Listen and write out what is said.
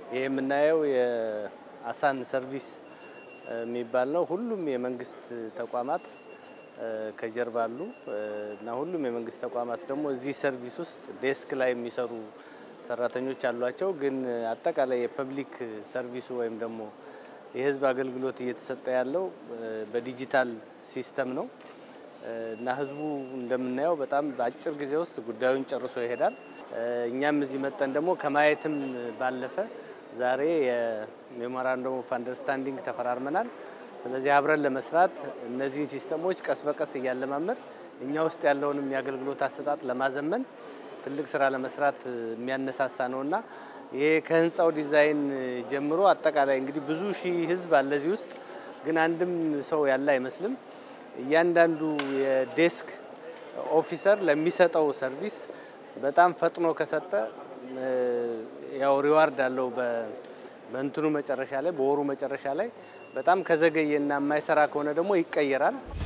ይህ የምናየው የአሳን ሰርቪስ የሚባል ነው። ሁሉም የመንግስት ተቋማት ከጀርባ አሉ እና ሁሉም የመንግስት ተቋማት ደግሞ እዚህ ሰርቪስ ውስጥ ዴስክ ላይ የሚሰሩ ሰራተኞች አሏቸው። ግን አጠቃላይ የፐብሊክ ሰርቪሱ ወይም ደግሞ የህዝብ አገልግሎት እየተሰጠ ያለው በዲጂታል ሲስተም ነው እና ህዝቡ እንደምናየው በጣም በአጭር ጊዜ ውስጥ ጉዳዩን ጨርሶ ይሄዳል። እኛም እዚህ መጠን ደግሞ ከማየትም ባለፈ ዛሬ የሜሞራንደም ኦፍ አንደርስታንዲንግ ተፈራርመናል። ስለዚህ አብረን ለመስራት እነዚህን ሲስተሞች ቀስ በቀስ እያለማመድ እኛ ውስጥ ያለውንም የአገልግሎት አሰጣጥ ለማዘመን ትልቅ ስራ ለመስራት የሚያነሳሳ ነውና ይሄ ከህንፃው ዲዛይን ጀምሮ አጠቃላይ እንግዲህ ብዙ ሺህ ህዝብ አለ እዚህ ውስጥ ግን አንድም ሰው ያለ አይመስልም። እያንዳንዱ የዴስክ ኦፊሰር ለሚሰጠው ሰርቪስ በጣም ፈጥኖ ከሰጠ ያው ሪዋርድ አለው በእንትኑ መጨረሻ ላይ በወሩ መጨረሻ ላይ። በጣም ከዘገየና የማይሰራ ከሆነ ደግሞ ይቀየራል።